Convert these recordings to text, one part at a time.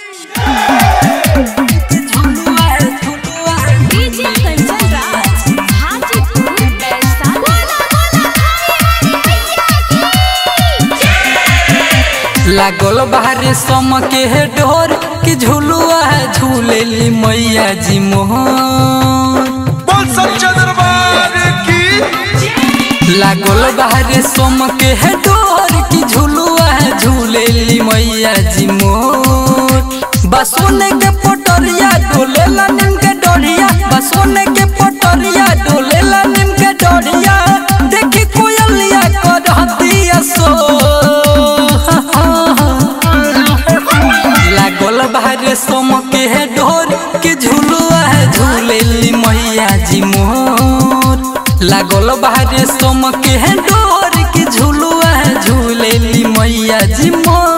DJ Kanchan Raj Hajipur Vaishali लागल बाहरे सम के है डोर कि झुलुआ झूलेली मैया जी मोहर बोल सच्चा दरबार की लागल बाहरे सम के है डोर कि झुलुआ झूलेली मैया जी मोर बसोने के पटरिया डोलेला निम के डोरिया बसोने के पटरिया डोलेला निम के डोरिया देखी कोयलिया करहतिया सो लागल बाहरे सम के है डोर के झुलुआ झूलेली मैया जी मोर लागल बाहरे सम के है डोर के झुलुआ झूलेली मैया जी मोर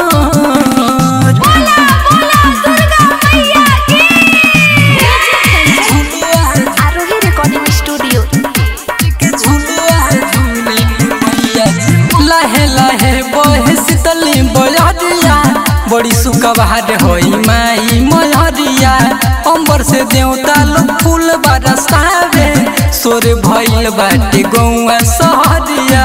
झुलुआ आरोही रिकॉर्डिंग स्टूडियो के झुलुआ झूलेली मैया जी लहे लहे बहे शीतली बयरिया बड़ी सुकबार होई माई मयरिया अंबर से देवता लोग फूल बरसावे सोर भइल बाटे गौआ सहरिया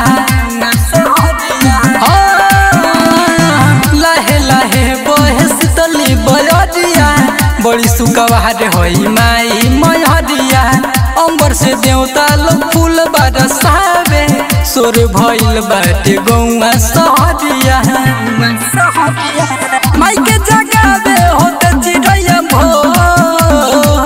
हाँ, लहे लहे बहे शीतली बयरिया बड़ी सुकबार होई माई मयरिया अंबर से देवता लोग फूल बरसावे सोर भइल बाटे गौआ सहरिया माई के जगावे होते चिड़ैया भोर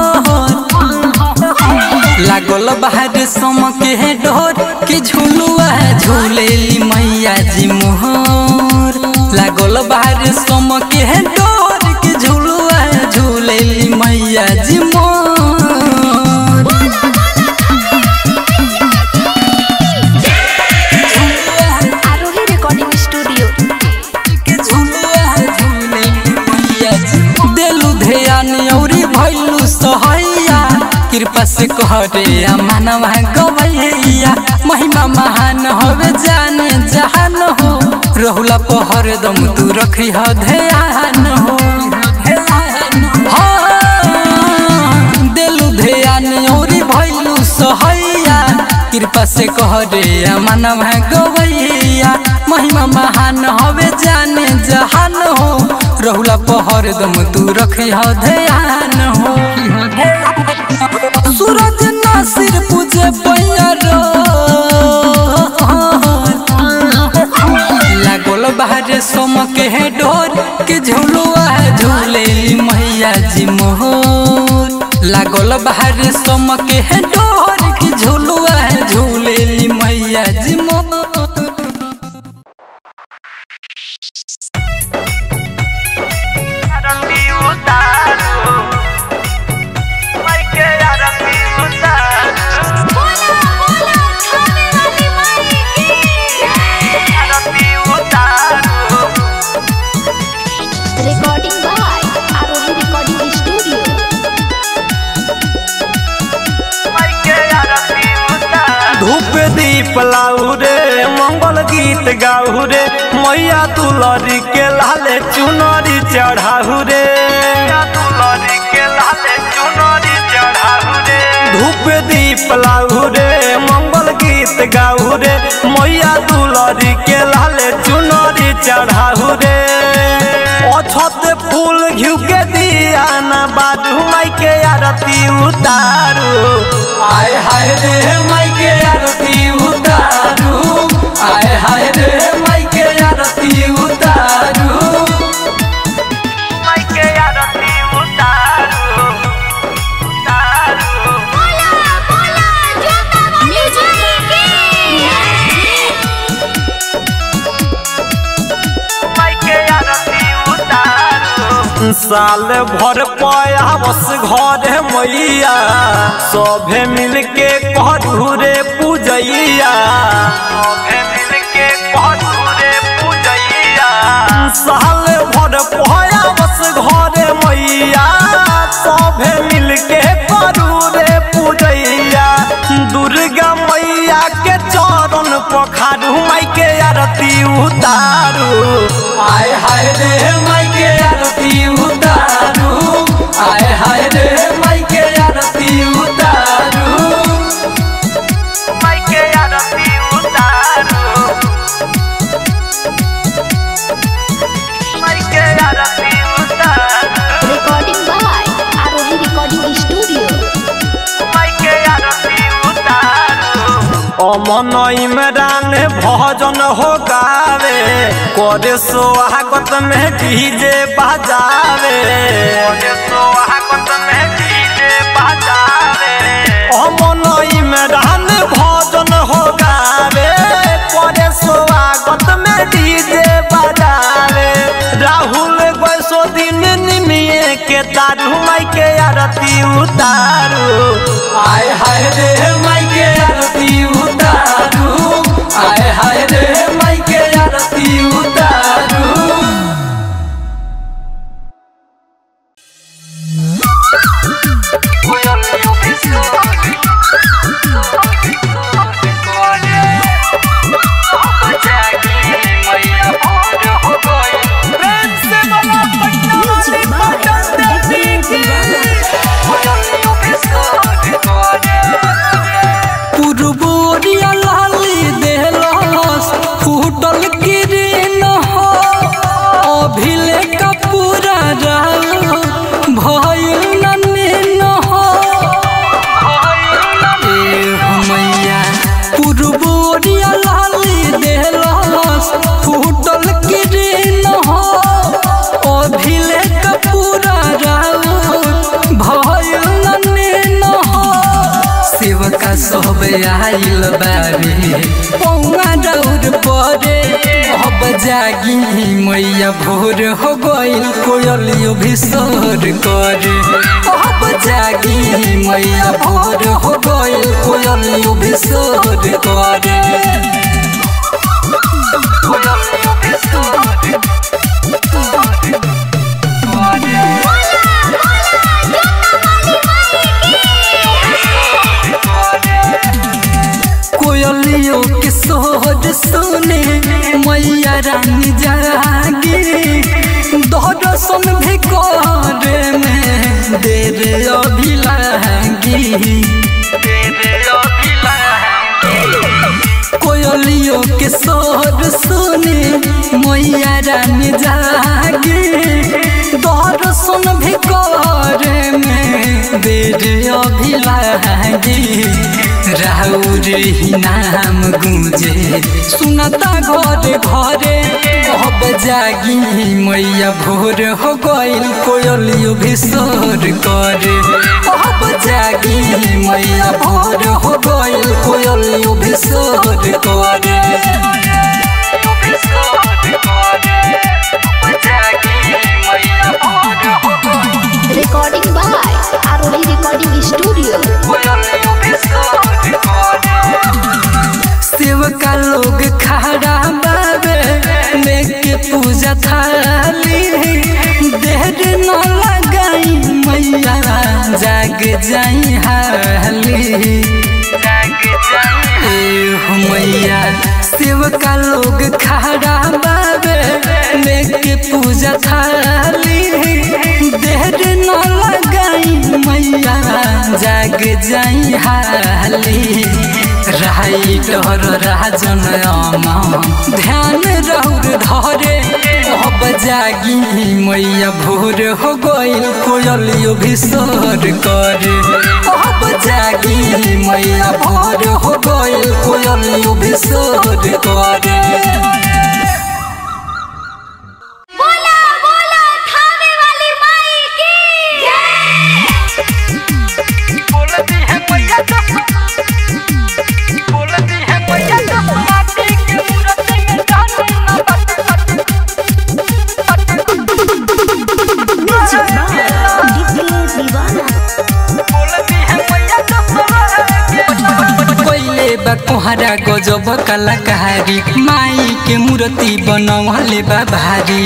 लागल बाहर सम के डोर कि झुलुआ झूलेली मैया जी मोहर लागल बाहर सम के डोर कि झुलुआ झूलेली मैया जी मोहर आरोही रिकॉर्डिंग स्टूडियो के झुलुआ झूलेली मैया जी देलु ध्यान औरी भइलु सहैया कृपा से कहरे मानवा गवैया महिमा महान होवे जाने जहान हो रहुला पहर दम तू रखी ह ध्यान हो हाँ, देलु ध्यान औरी भइलु सहैया कृपा से कहरे मानवा गवैया महिमा महान हवे जाने जहान हो रहुला पहर दम तू रखी ह ध्यान हो सूरज नासिर पूजे पैरो लागल बाहर सोम के है डोर के झुलुआ झूलेली मैया जी मोहर लागल बाहर सोम के है डोर के झुलुआ झूलेली मैया जी मोहर आरती उतारो माइके आरती उतारो आरती उतारो recording by Arohi recording studio माइके आरती उतारो धूप दीप लाऊ रे मंगल गीत गाऊ रे मैया तुलरी के लाले चुनरी चढ़ाऊ रे तुलरी के लाले चुनरी चढ़ाऊ रे धूप दीप लाऊ रे मंगल गीत गाऊ रे मैया तुलरी के लाले चुनरी चढ़ाऊ रे अछत फूल घिउ के दिया ना बाजू माई के आरती उतारू आय हाय रे माई के आरती उतारू आय हाय रे माई के आरती उतारू माइके आरती उतारो उतारो माइके आरती उतारो साल भर पयावस घर मैया सभे मिलके करू रे पूजैया सभे मिलके करू रे पूजैया साल भर पयावस घर मैया सभे मिलके करू रे पूजैया दुर्गा मैया के चरण पखारू माई के आरती उतारू आय हाय रे माई के आरती उतारू अमन इमरान भजन हो गावे करे स्वागत में डीजे बजावे स्वागत में डीजे बजावे अमन इमरान भजन हो गावे करे स्वागत में डीजे बजावे राहुल बैसो दिन निमिए के तारू माई के आरती उतारू आय हाय रे माई के आरती उतारू आय हाय रे माई के आरती उतारू म्यूजिक बाय डीजे पुरबोरिया लाली देहलस फूटल किरीन हो अभिले का पूरा राव भइल नमीन हो ए हमैया पुरबोरिया लाली देहलस फूटल किरीन हो अभिले का पूरा राव भइल नमीन हो सेवका सब आइल बारे पौवा डौर परे अब जागी मैया भोर हो गइल कोयलियो भी सोर करे अब जागी मैया भोर हो गइल कोयलियो भी सोर करे कोयलियों के सोहर सुने मैया रानी जागे दर्शन भी करे में देर अभी लागी कोयलियों के सोहर सुने मैया रानी जागे दर्शन भी करे में देर अभी लागी राउर ही नाम गुंजे सुनता घरे घरे अब जागी मैया भोर हो गइल कोयलियो भी सोर करे अब जागी मैया भोर हो गइल कोयलियो भी सोर करे recording by Arohi recording studio सेवका लोग खड़ा बाबे लेके पूजा थाली देर न लगाई मैया जाग जाई हाली ए हो मैया सेवका लोग खड़ा बाबे लेके पूजा थाली देर न लगाई मैया जाग जाई हाली राई डर राजन अमा ध्यान रौर धरे अब जागी मैया भोर हो गइल कोयलियो भी सोर करे अब जागी मैया भोर हो गइल कोयलियो भी सोर करे बोला बोला थाने वाली माई की म्यूजिक बाय डीजे दीवाना कोइले बा कोहरा गजब कलाकारी माई के मूर्ति बनवले बा भारी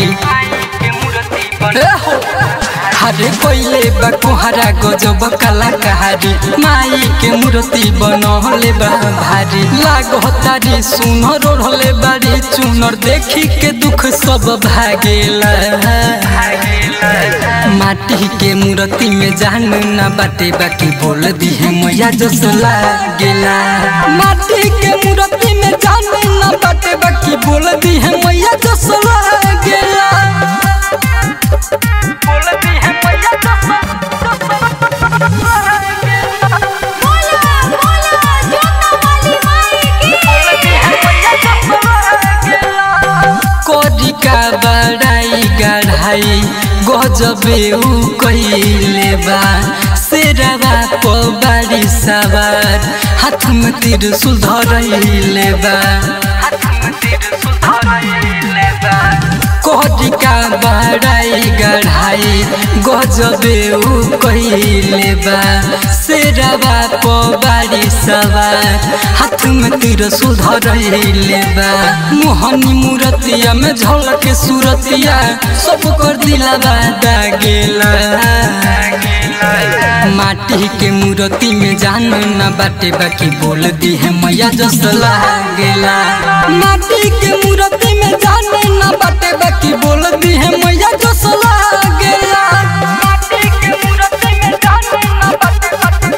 ए हो, हरे कोइले बा कोहरा गजब कलाकारी माई के मूर्ति बनवले बा भारी लागो तारी सुनर ओढ़ले बारी चुनर देखी के दुख सब भागेला माटी के मूर्ति में जान ना बाटे बाकी बोल दी है मैया जस लागेला माटी के मूर्ति में जान ना बाटे बाकी बोल दी है मैया जस लागेला बोला बोला जोता वाली माई गढ़ाई गजबे उ कइले बा शेरवा प बाड़ी सवार हाथ में त्रिशूल धरैले बा कोहरिका बड़ाई गढ़ाई गजबे उ कइले बा शेरवा प बाड़ी सवार हाथ में त्रिशूल धरैले बा मोहनी मूरतिया में झलक सूरतिया सब कर दिलावा दागेला माटी के मूर्ति में जान न बाटे बाकी बोल दी है मैया जस लागेला माटी के मूर्ति में जान न बाटे बाकी बोल दी है मैया जस लागेला माटी के मूर्ति में जान न बाटे बाकी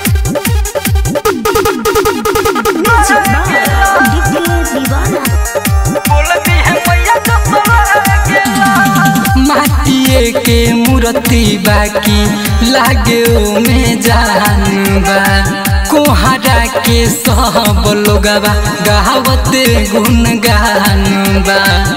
म्यूजिक बाय डीजे दीवाना बोल दी है मैया जस लागेला माटिए के मूर्ति बाकी लागे में जान बा कोहरा के सब लोगवा गावते गुन गान बा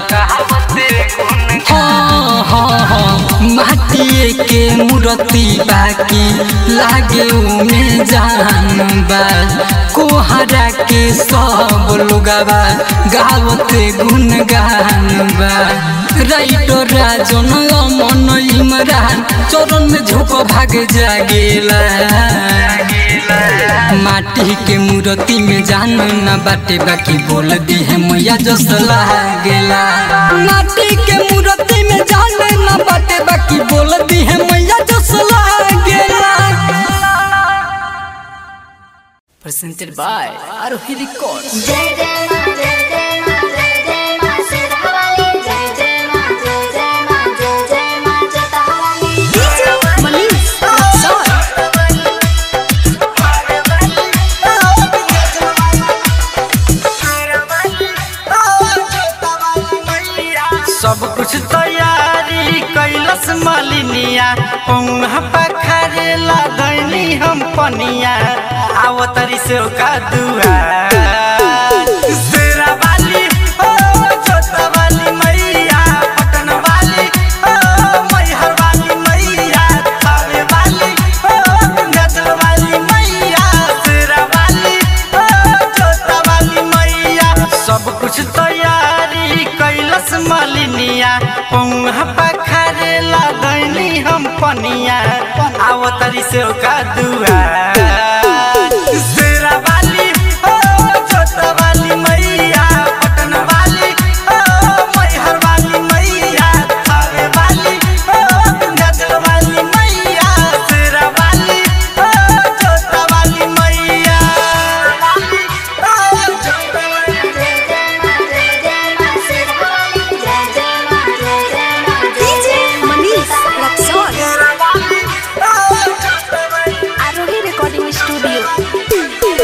हाँ हाँ हाँ माटिए के मूर्ति बाकी लागे में जान बा कोहरा के सब लोगवा गावते गुन गान बा राइटर राजन मन इमरान चरण में झोंक भाग जागेला माटी के मूर्ति में जान न बाटे बाकी बोल दी है मैया जस लागेला माटी के मूर्ति में जान न बाटे बाकी बोल दी है मैया जस लागेला presented by Arohi Records. जय जय मां जय जय मां जय जय मां सिरहवाली जय जय मां जय जय मां जय जय मां जटावाली डीजे मनीष रक्सौल सब कुछ तैयारी कैलस मालिनिया पौहा पखारेला दैनी हम पनिया आवतरी से का दुआ शेरा वाली ओ छोटा वाली मैया पटन वाली ओ मैहर वाली मैया थावे वाली ओ गंगाजल वाली मैया शेरा वाली ओ छोटा वाली मैया सब कुछ तैयारी कैलस मालिनिया पौहा पखारेला दैनी हम पनिया आवतरी से का दुआ शेरा वाली ओ छोटा वाली मैया पटन वाली ओ मैहर वाली मैया थावे वाली ओ गंगाजल वाली मैया शेरा वाली ओ छोटा वाली मैया जय जय मां जय जय मां सिरहवाली जय जय मां जय जय मां DJ Manish Raxaul Arohi recording studio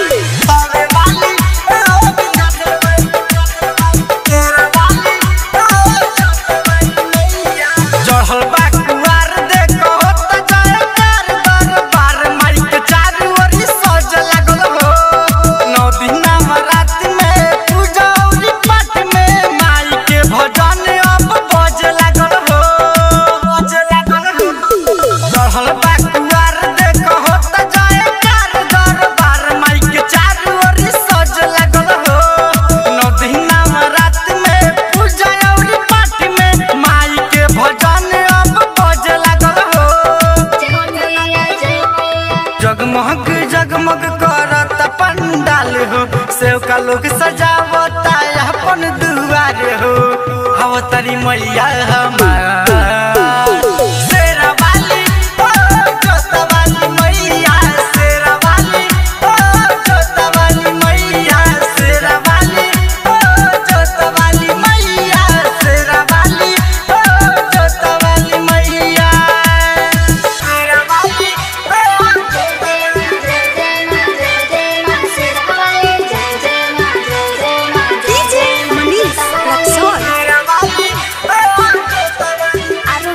चढ़ल बा कुआर देखो त जयकार दरबार माइक चारू ओरी सज लागल हो नौ दिना रात में पूजा और पाठ में माई के भजन अब बज लागल हो बज लागल हो चढ़ल बा कुआर देखो त जयकार दरबार माइक चारू ओरी सज लागल हो नौ दिना रात में पूजा और पाठ में माई के भजन अब बज लागल हो जय मैया जय मैया जगमग जगमग करत पंडाल हो सेवका लोग सजावता अपन दुआर हो अवतरी मैया हमार शेरा वाली ओ जोता वाली मैया शेरा वाली ओ जोता वाली मैया शेरा वाली ओ जोता वाली मैया शेरा वाली ओ जोता वाली मैया शेरा वाली जय जय मां जय जय मां सिरहवाली जय जय मां जय जय मां डीजे मनीष रक्सौल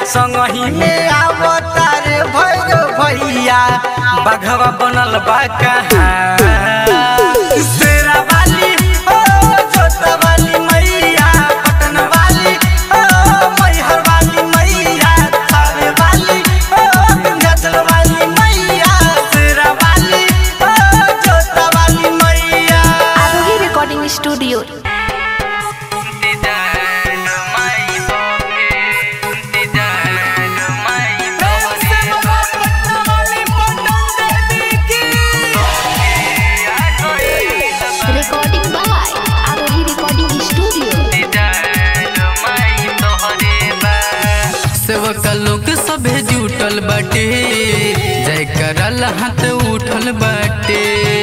संगही में अवतार भैरव भैया बघवा बनल बा कहाँ शेरा वाली ओ छोटा वाली मैया पटन वाली ओ मैहर वाली मैया थावे वाली ओ विंध्याचल वाली मैया शेरा वाली ओ छोटा वाली मैया Arohi recording studio recording by Arohi recording studio सेवक लोग सभे जुटल बाटे जय करल हाथ उठल बाटे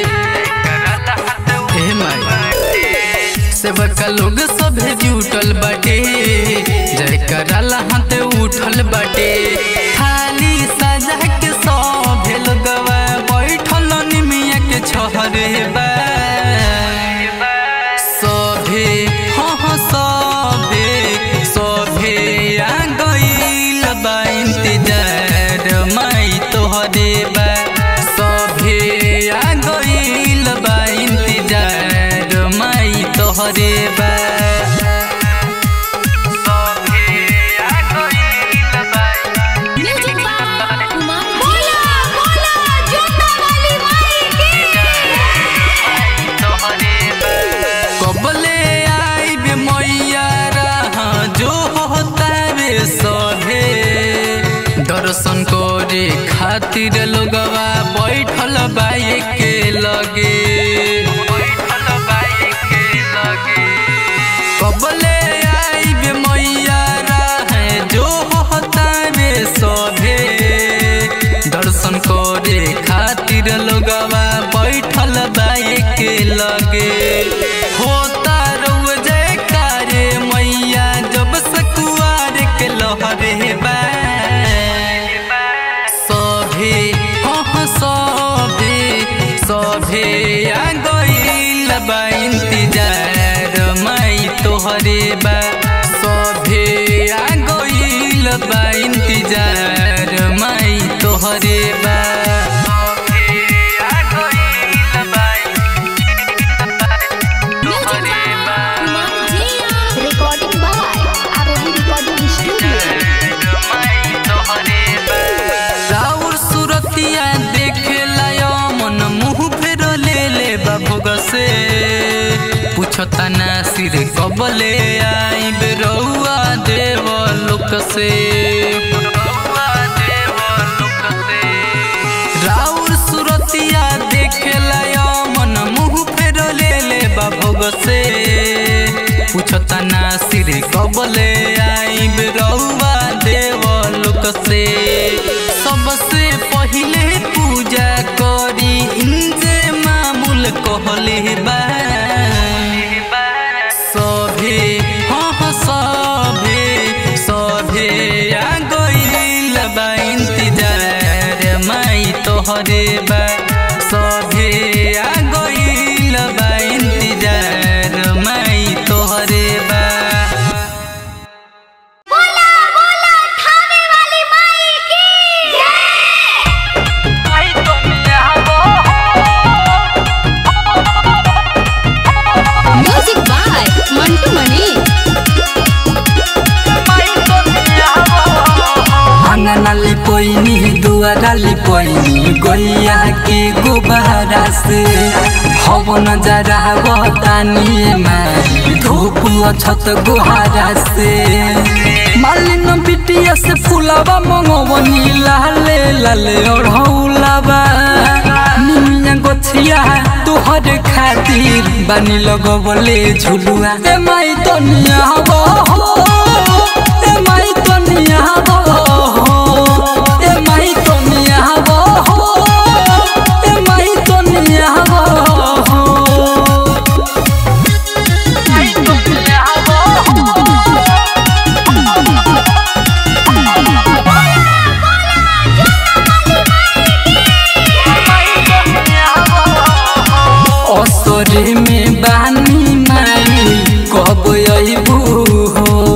हे माई सेवक लोग सभे जुटल बाटे जय करल हाथ उठल बाटे थाली सजा के सभे लोगवा बैठल निमिया के छहरे बा सभे हाँ हाँ सभे सभे आ गइल बा इंतजार माई तोहरे बा सभे आ गइल बा इंतजार माई तोहरे बा सभे आ गइल बा म्यूजिक बाय कुमार बोला बोला जोता वाली माई कबले आइब मैया रहा जो होता रे सभे दर्शन करे खातिर लोगवा बैठल बाए के लगे कबले आइब मैया रहा जो होता रे सभे दर्शन करे खातिर लोगवा बैठल बाए के लगे होता रउआ जयकारे मैया जब सकुआर के लहरे बा सभे हाँ हाँ सभे सभे आ गइल बा इंतजार माई तोहरे बा सभे आ गइल बा इंतजार माई तोहरे बा सभे आ गइल बा तोहरे बा recording by Arohi recording studio राउर सुरतिया देखे लायो मन मुंह फेर ले ले बाबूग से पूछता ना सिर कबले आई बेरौआ देव लोक से राउर सुरतिया देखे लायो मन मुंह फेर ले ले बाबूग से पूछता ना सिर कबले आई बेरौआ देव लोक से सबसे पहिले पूजा करी इंजे मामूल कहले बा सभे हाँ हाँ सभे सभे आ गइल बा इंतजार माई तोहरे बा सभे आ गइल बा इंतजार माई तोहरे बा बोला बोला थाने वाली माई की म्यूजिक बाय मंटू मणि आंगना लिपोइनी दुआरा लिपोइनी गैया के गुब्बारा से हवन जरा बतानी माई धूप छत गुहारा से मालिन बिटिया से फुलावा मंगवनी लाले लाले ओढ़ौलावा निमिया गोछिया तोहर खातिर बानी लगवले झुलुआ ए माई तनिया हो ए माई तनिया हो ए माई तनिया हो ए माई तनिया हो असरे में बानी माई कब अइबू हो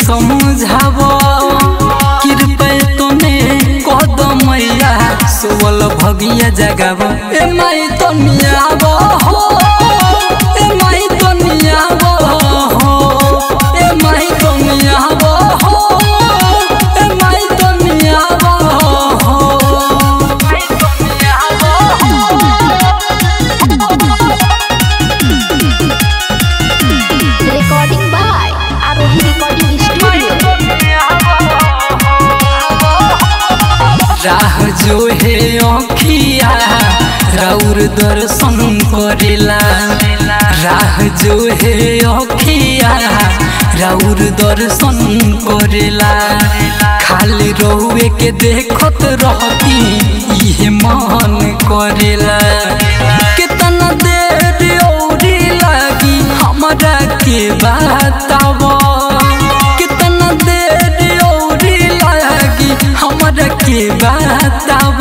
समझाव कृपा तने कदमैया सोवल भगिया जगाव ए माई तनियाव हो ए माई तनियाव हो ए माई तनियाव हो ए माई तनियाव हो Recording by Arohi Recording Studio. राह जो हे अखिया राउर दर्शन करेला राह जो हे अखिया राउर दर्शन करेला खाली रहुए के देखत रहती इहे मन करेला कितना देर औरी लागी हमरा के बताव कितना देर औरी लागी हमरा के बताव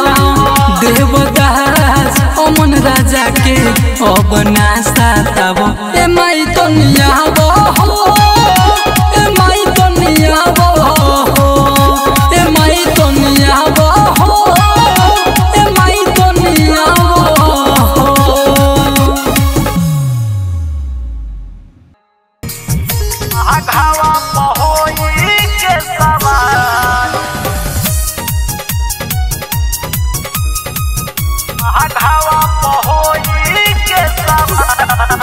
देवदास अमन राजा के अब ना साताव ए माई तनियाव हो ए माई तनियाव हो ए माई तनियाव हो ए माई तनियाव हो आघावा पहोई के सवार आघावा पहोई के सवार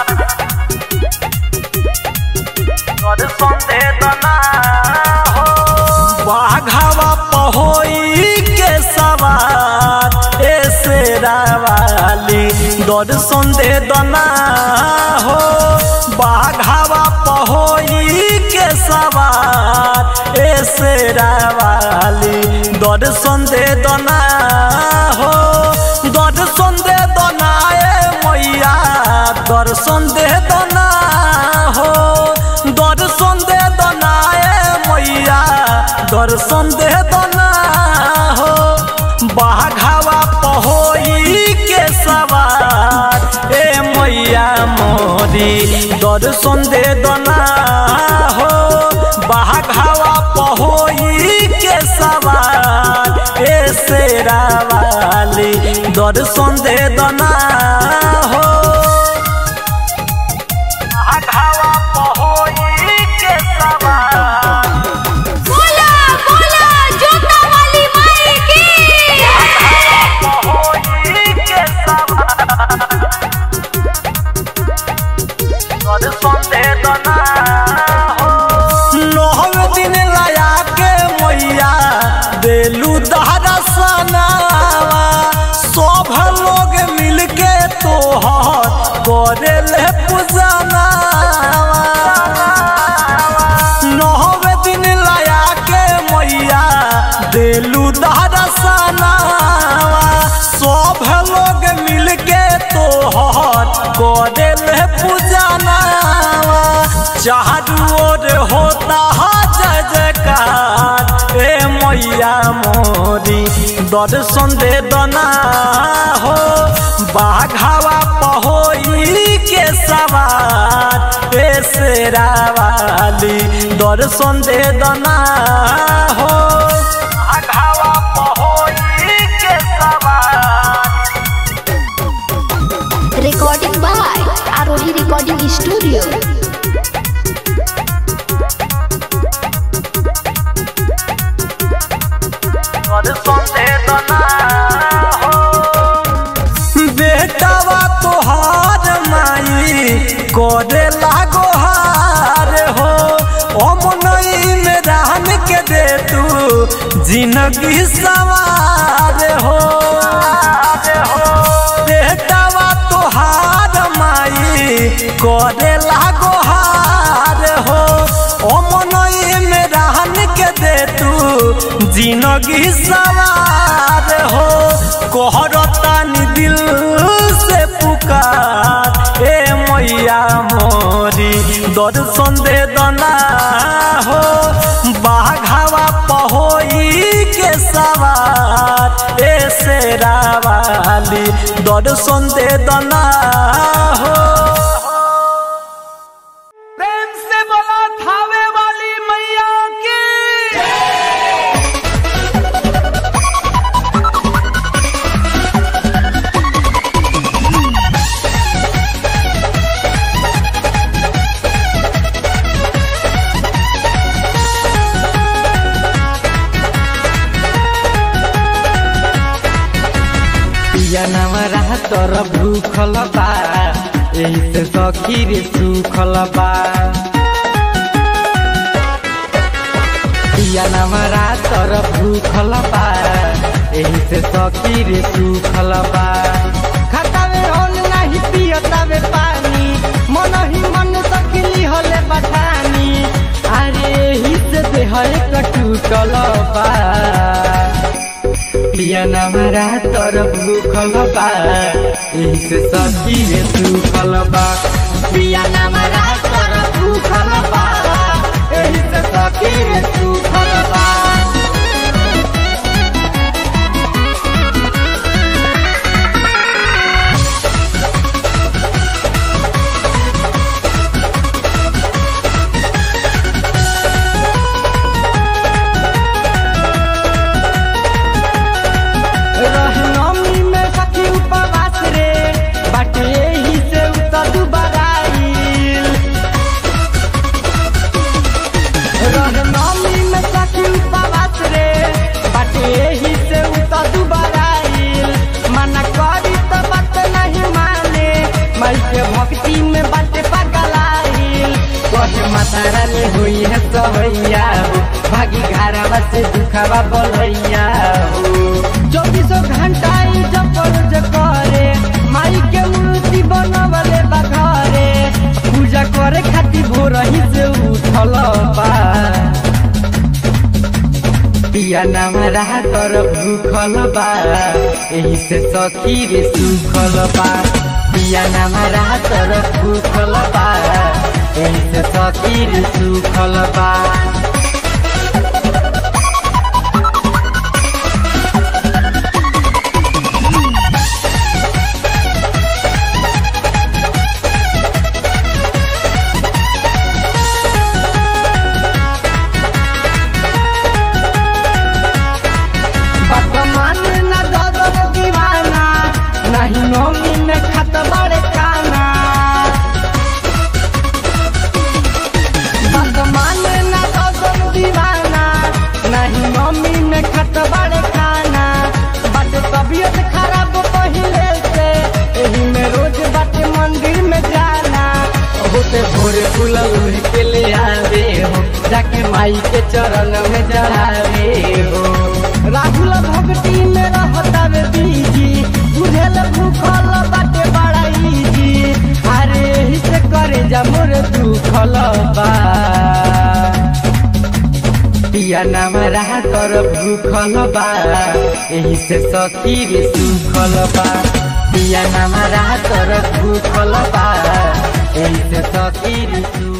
कर संदे दना हो बाघावा पहोई के सवार ऐसे रावाली दर्शन दे दना हो बाघावा पहोई के सवार ऐसे रावाली दर्शन दे दना हो दर्शन दे दना ए मैया दर्शन दे दना हो दर्शन दे दना ए मैया दर्शन दे दना हो बाघावा पहोई के सवार ए मैया मोरी दर्शन दे दना हो बाघावा पहोई के सवार ए शेरावाली दर्शन दे दना हो आघावा पहोई के सवार बोला बोला जोता वाली माई की पहोई के सवार कर संदे दना हो नौ दिन लया के मैया देलू दहरा सनावा सब लोग मिल के तोहर करे ले पूजनावा नौ दिन लया के मैया देलू दहरा सनावा सब लोग मिल के तोहर करे ले पूजनावा चारू ओर होता है जय जयकार ए मैया मोरी दर्शन दे दना हो बाघावा पहोई के सवार ए शेरावाली दर्शन दे दना हो आघावा पहोई के सवार Recording by Arohi Recording Studio. कर संदे दना हो बेटावा तोहार माई करे लागो हार हो अमनई में रहन के दे तू जिंदगी सवार हो बेटावा तोहार माई करे लागो हार हो अमनई में रहन के दे तू जिंदगी सवार हो कहरतानी दिल से पुकार ए मैया मोरी दर्शन दे दना हो बाघावा पहोई के सवार ए शेरावाली दर्शन दे दना हो प्रेम से बोला थावे वाली मैया पिया नमरा तोर भूखल बा एही से सखी रे सुखल बा पिया नमरा तोर भूखल बा एही से सखी रे सुखल बा खतावे होल नाही पियतावे पानी मन ही मन सकिली होले बठानी अरे एही से देह एक टूटल बा पिया नमरा तोर भूखल बा एही से सखी रे सुखल बा पिया नमरा तोर भूखल बा एही से सखी रे सुखल बा रहनमी में सखी उपवास रे बाटे एही से उतर दुबराइल रहनमी में सखी उपवास रे बाटे एही से उतर दुबराइल मना करी तो बात नहीं माने मई के भक्ति में बाटे पगलाइल कहे माता रानी हुई है सहैया हो भागी घरवा से दुखवा बोलैया हो चौबीसों घंटा ई जप रोज करे माई के मूर्ति बनवले बघरे पूजा करे खातिर भोर ही से उठल बा पिया नमरा कर भूखल बा एही से सखी रे सुखल बा पिया नमरा कर भूखल बा एही से सखी रे सुखल बा वर्तमान न ददर दीवाना नहीं नौमी में खत बड़े काना वर्तमान न ददर दीवाना नहीं नौमी में खत बड़े काना बट तबियत खराब पहिले से एही में रोज बाटे मंदिर में जाना होते भोरे फूल उड़ के ले आवे हो जाके माई के चरण में चढ़ावे हो राहुल भक्ति में रहतावे बीजी बुझेल भूखल बाटे बड़ा इजी अरे एही से करे जा मोर दुखल बा पिया नमरा कर भूखल बा एही से सखी रे सुखल बा पिया नमरा कर भूखल बा एही से सखी रे सुखल